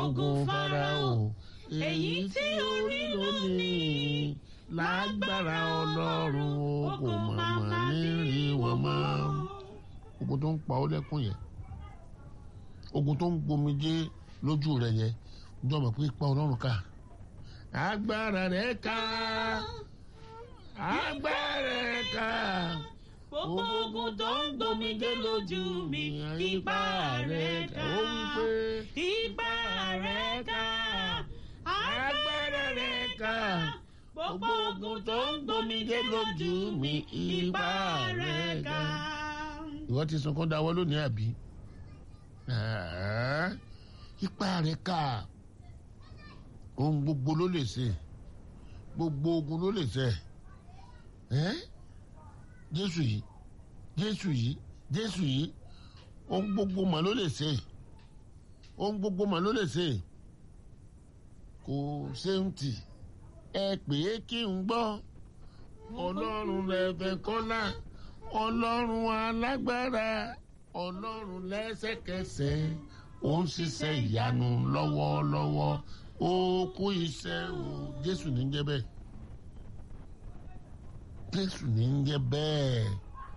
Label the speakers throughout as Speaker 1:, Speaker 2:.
Speaker 1: ogun farao èyí tí orí lónìí lágbára ọlọ́run o kò màmá nírí wọn mọ́. ogun tó ń pa ọ́ lẹ́kùn yẹn ogun tó ń gbomijé lójú rẹ̀ yẹn jọ mọ̀ pé ipa ọlọ́run ká agbára rẹ̀ ká agbára rẹ̀ ká
Speaker 2: gbogbo ogun tó ń gbomijé lójú mi ipá rẹ̀ ká
Speaker 1: ó wí pé
Speaker 2: ipá rẹ̀ ká
Speaker 1: agbára rẹ̀ ká
Speaker 2: gbogbo ogun tó ń gbomijé lójú mi ipá rẹ̀ ká.
Speaker 1: ìwọ ti sunkún dáwọ́ lónìí àbí Ah, ipa rẹ̀ ká ohun gbogbo ló lè ṣe gbogbo ogun ló lè ṣe ẹ́ jésù yìí jésù yìí jésù yìí ohun gbogbo mà ló lè ṣe ohun gbogbo mà ló lè ṣe kò ṣeun tì ẹ pè é kí n gbọ́ ọlọ́run lẹ́fẹ̀ kọ́lá ọlọ́run alágbára ọlọ́run lẹ́sẹ̀kẹsẹ̀ ó ń ṣiṣẹ́ ìyanu lọ́wọ́lọ́wọ́ ó kú iṣẹ́ o jésù ní jẹ́ bẹ́ẹ̀ jésù ní jẹ́ bẹ́ẹ̀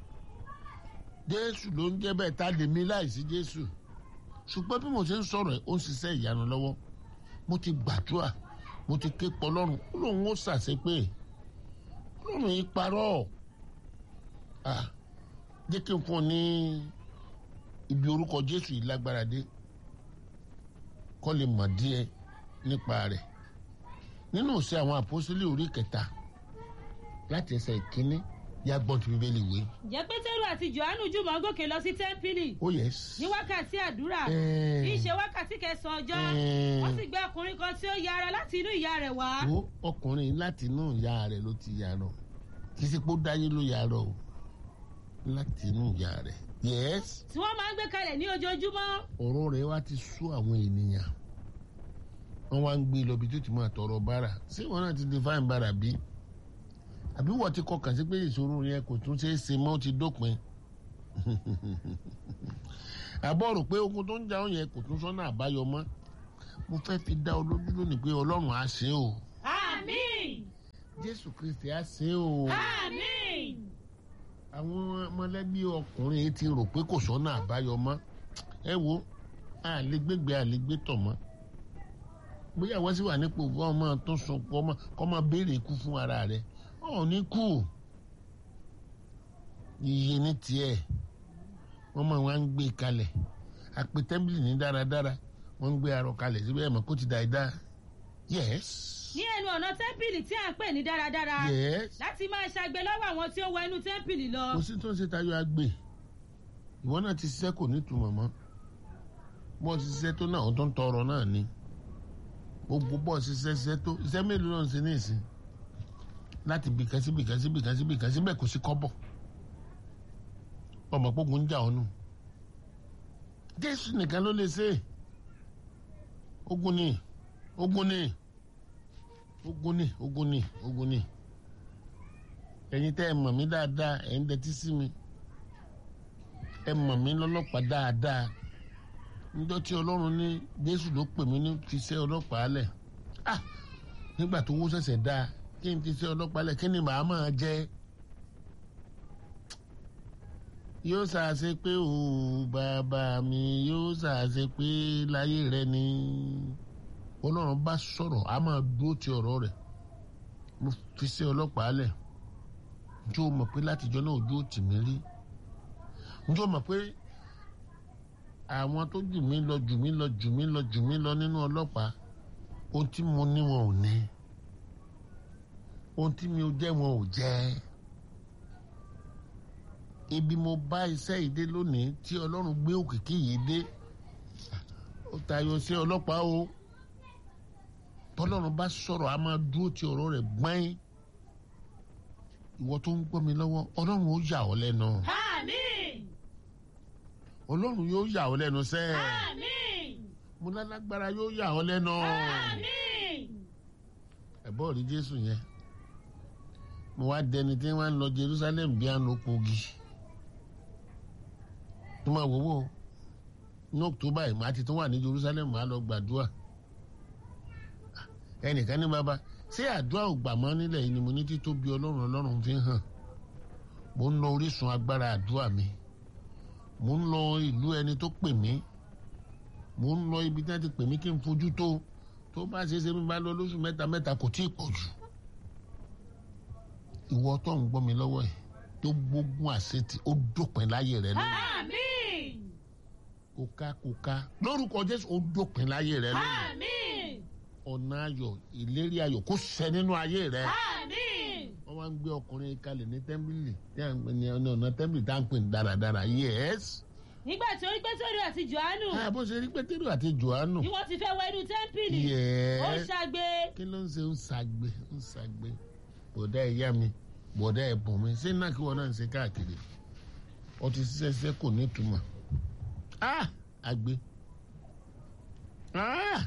Speaker 1: jésù ló ń jẹ́ bẹ́ẹ̀ tá a lè mí láìsí jésù ṣùgbọ́n bí mo ṣe ń sọ̀rọ̀ ẹ̀ ó ń ṣiṣẹ́ ìyanu lọ́wọ́ mo ti gbàdúrà mo ti ké pọ̀ lọ́rùn ó lóun ó ṣàṣepé lọ́rùn yìí parọ́ ah jẹ́ kí n fún ọ ní ibi orúkọ jésù yìí lágbára dé kọ́ lè mọ̀ díẹ̀ nípa rẹ̀ nínú ìṣe àwọn àpọ́sítélì orí kẹta láti ẹsẹ̀ ìkíní yá gbọ́n ti bíbélì wé.
Speaker 2: jẹ́ pétérù àti johannu jùmọ̀ gòkè lọ sí tẹ́ḿpìlì
Speaker 1: ó yẹ
Speaker 2: ní wákàtí àdúrà
Speaker 1: Eh.
Speaker 2: kì í ṣe wákàtí kẹsàn-án ọjọ́
Speaker 1: Eh.
Speaker 2: wọ́n sì gbé ọkùnrin kan tí ó yára láti inú ìyá rẹ̀ wá.
Speaker 1: wo ọkùnrin láti inú ìyá rẹ̀ ló ti yàrá kì í ṣe pé ó dáyé ló yàrá o láti inú ìyá rẹ̀ yẹ́s
Speaker 2: tí wọ́n máa ń gbé kalẹ̀ ní ojoojúmọ́.
Speaker 1: ọ̀rọ̀ rẹ̀ wá ti sú àwọn ènìyàn wọ́n wá ń gbé lọ bí tó ti máa tọrọ bára ṣé wọn náà ti define bára bí àbí wọ́n ti kọkàn sí pé ìṣòro yẹn kò tún ṣeé ṣe mọ́ ó ti dópin àbọ̀ rò pé ogun tó ń jà ọ́ yẹn kò tún sọ́nà àbáyọ mọ́ mo fẹ́ fi dá ọ lójú lónìí pé ọlọ́run á ṣe o
Speaker 2: àmín
Speaker 1: jésù kristi á ṣe o
Speaker 2: àmín.
Speaker 1: àwọn mọ̀lẹ́bí ọkùnrin yìí ti rò pé kò sọ́nà àbáyọ mọ́ ẹ wo àlégbègbè àlégbètọ̀ mọ́ bóyá wọ́n sì wà nípò fún ọmọ tó sọ pé ọmọ kọ́ máa béèrè ikú fún ara rẹ̀ ọ̀ ní kú iye ní tiẹ̀ wọ́n máa wá ń gbé kalẹ̀ àpè tẹ́ḿbìlì ní dáradára wọ́n ń gbé arọ kalẹ̀ síbẹ̀ ẹ̀ mọ̀ kó ti dà í dá yes
Speaker 2: ní ẹnu ọ̀nà tẹ́ḿpìlì tí à ń pè ní dáradára
Speaker 1: yes
Speaker 2: láti máa ṣàgbé lọ́wọ́ àwọn tí ó wọ inú tẹ́ḿpìlì lọ.
Speaker 1: kò sí tó ń ṣe tayọ àgbè ìwọ náà ti ṣiṣẹ́ kò ní ìtumọ̀ mọ́ bọ́ ti ṣiṣẹ́ tó náà ó tó ń tọrọ náà ni gbogbo bọ́ ṣiṣẹ́ ṣiṣẹ́ tó iṣẹ́ mélòó náà ń ṣe ní ìsìn láti bìkan sí bìkan sí bìkan sí bìkan síbẹ̀ kò sí kọ́bọ̀ ọmọ pógun ń jà ọ́nù jésù nìkan ló lè ṣe é ogun ni ogun ni ogun ni ogun ni ogun ni ẹ̀yin tẹ́ ẹ mọ̀ mí dáadáa ẹ̀ ń dẹtí sí mi ẹ mọ̀ mí lọ́lọ́pàá dáadáa níjọ́ tí ọlọ́run ní jésù ló pè mí ní fi ṣe ọlọ́pàá lẹ̀ ah nígbà tó wó ṣẹ̀ṣẹ̀ dáa kí n fi ṣe ọlọ́pàá lẹ̀ kí ni màá máa jẹ́ yóò ṣàṣe pé o bàbá mi yóò ṣàṣe pé láyé rẹ ni ọlọ́run bá sọ̀rọ̀ a máa dúró ti ọ̀rọ̀ rẹ̀ mo fi ṣe ọlọ́pàá lẹ̀ njó mọ̀ pé látijọ́ náà ojú ò tì mí rí njó mọ̀ pé àwọn tó jù mí lọ jù mí lọ jù mí lọ jù mí lọ nínú ọlọ́pàá ohun tí mo ní wọn ò ní ohun tí mi ò jẹ́ wọn ò jẹ́ ibi mo bá iṣẹ́ yìí dé lónìí tí ọlọ́run gbé òkìkí yìí dé ó tayọ sí ọlọ́pàá o tọ́lọ́run bá sọ̀rọ̀ a máa dúró ti ọ̀rọ̀ rẹ̀ gbọ́n ìwọ tó ń gbọ́ mi lọ́wọ́ ọlọ́run ó yà ọ́ lẹ́nu
Speaker 2: àmín
Speaker 1: ọlọ́run yóò yà ọ́ lẹ́nu sẹ́ẹ̀
Speaker 2: àmín
Speaker 1: mo lálágbára yóò yà ọ́ lẹ́nu
Speaker 2: àmín.
Speaker 1: ẹ̀bọ́ rí jésù yẹn mo wá dẹni tí wọ́n ń lọ jerusalem bí àná kogi tó máa wò wò ní october yìí màá ti tún wà ní jerusalem màá lọ gbàdúrà ẹnìkan ní bàbá ṣé àdúrà ò gbà mọ́ nílẹ̀ yìí ni mo ní títóbi ọlọ́run ọlọ́run fi hàn mo ń lọ orísun agbára àdúrà mi mo ń lọ ìlú ẹni tó pè mí mo ń lọ ibi tí wọ́n ti pè mí kí n fojú tó tó bá ṣe é ṣe mi bá lọ lóṣù mẹ́ta mẹ́ta kò tí ì pọ̀ jù ìwọ tó ń gbọ́ mi lọ́wọ́ yìí tó gbógun àṣetì ó dópin láyé rẹ lónìí
Speaker 2: Àmín.
Speaker 1: kóká kóká lórúkọ jésù ó dópin láyé rẹ lónìí
Speaker 2: Àmín.
Speaker 1: ọ̀nà ayọ̀ ìlérí ayọ̀ kó ṣẹ nínú ayé rẹ
Speaker 2: Àmín.
Speaker 1: wọ́n máa ń gbé ọkùnrin kalẹ̀ ní tẹ́ḿbìlì tí à ń pè ní ọ̀nà tẹ́ḿbìlì tá à ń pè ní dáradára yes.
Speaker 2: nígbà tí ó rí pétérù àti johannu
Speaker 1: Ah, bó ṣe rí pétérù àti johannu
Speaker 2: bí wọ́n ti fẹ́ wọ inú tẹ́ḿpìlì ó
Speaker 1: yes.
Speaker 2: ṣàgbé
Speaker 1: kí ló ń ṣe ń ṣàgbé ń ṣàgbé bọ̀dá ìyá mi bọ̀dá ẹ̀bùn mi ṣé náà kí wọ́n náà ń ṣe káàkiri ọtí ṣiṣẹ́ kò ní ìtumọ̀ ah àgbé ah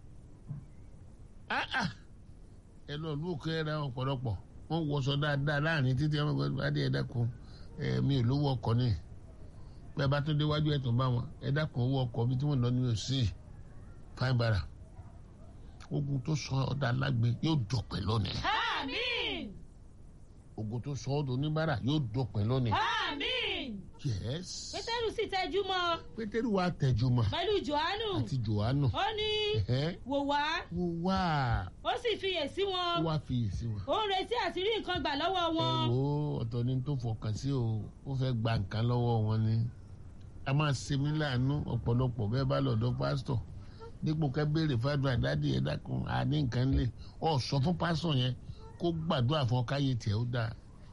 Speaker 1: ah ah ẹ lọ lù kẹ́ ẹ ra ọ̀pọ̀lọpọ̀ wọ́n wọṣọ dáadáa láàrin títí ọmọ ẹgbẹ́ adé ẹ dákun ẹ mi ò lówó ọkọ̀ ni bẹ́ẹ̀ bá tó déwájú ẹ̀ tó bá wọn ẹ dákun owó ọkọ̀ bí tí wọ́n lọ ní òsì fáin bara ogun tó sọ ọdọ alágbe yóò dọpẹ́ lónìí
Speaker 2: àmín
Speaker 1: ogun tó sọ ọdọ oníbàárà yóò dọpẹ́ lónìí
Speaker 2: àmín
Speaker 1: yes
Speaker 2: pétérù sì tẹjú mọ́
Speaker 1: pétérù wa tẹjúmọ́
Speaker 2: pẹ̀lú johannu
Speaker 1: àti johannu
Speaker 2: ó ní
Speaker 1: ẹhẹ́,
Speaker 2: wò wá
Speaker 1: wò wá
Speaker 2: ó sì fiyèsí
Speaker 1: ó
Speaker 2: wọn
Speaker 1: wá fiyèsí wọn.
Speaker 2: ó ń retí àti rí nǹkan gbà lọ́wọ́
Speaker 1: ẹ
Speaker 2: wọn
Speaker 1: wo ọ̀tọ̀ ni tó fọkàn sí o ó fẹ́ gba nǹkan lọ́wọ́ wọn ni a máa ṣe mí láàánú ọ̀pọ̀lọpọ̀ bẹ́ẹ̀ bá lọ́dọ̀ pásítọ̀ dípò ká béèrè fádùn àdádì ẹ̀ dákun àní nǹkan lè ọ sọ fún pásítọ̀ yẹn kó gbàdúrà fún ọ káyé tiẹ̀ ó dáa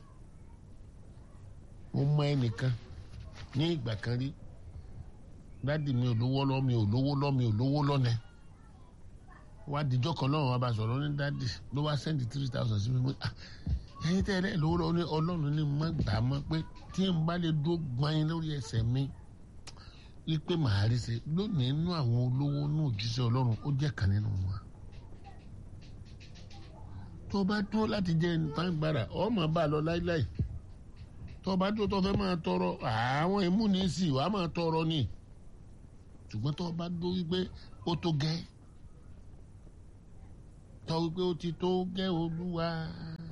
Speaker 1: mo mọ ẹnìkan ní ìgbà kan rí dádì mi ò lówó lọ mi ò lówó lọ mi ò lówó lọ́nà wá dijọ́ kan lọ́rùn wa bá sọ̀rọ̀ ní dádì ló wá sẹ́ndì three thousand sí mi pé ah ẹyin tẹ́ ẹ lẹ́yìn lówó lọ́wọ́ ní ọlọ́run ní má gbà á mọ́ pé tí n bá lè dó gbọ́n lórí ẹsẹ̀ mi wípé màá rí ṣe lónìí inú àwọn olówó náà òjíṣẹ́ ọlọ́run ó jẹ́ kan nínú wọn. tó o bá dúró láti jẹ́ nǹkan gbára ọ máa bá a lọ láíláí tó o bá dúró tó o fẹ́ máa tọrọ àwọn ìmúnisì wàá máa tọrọ ni ṣùgbọ́n tó o bá dúró wípé ó tó gẹ́ tọ́ wípé ó ti tó gẹ́ olúwa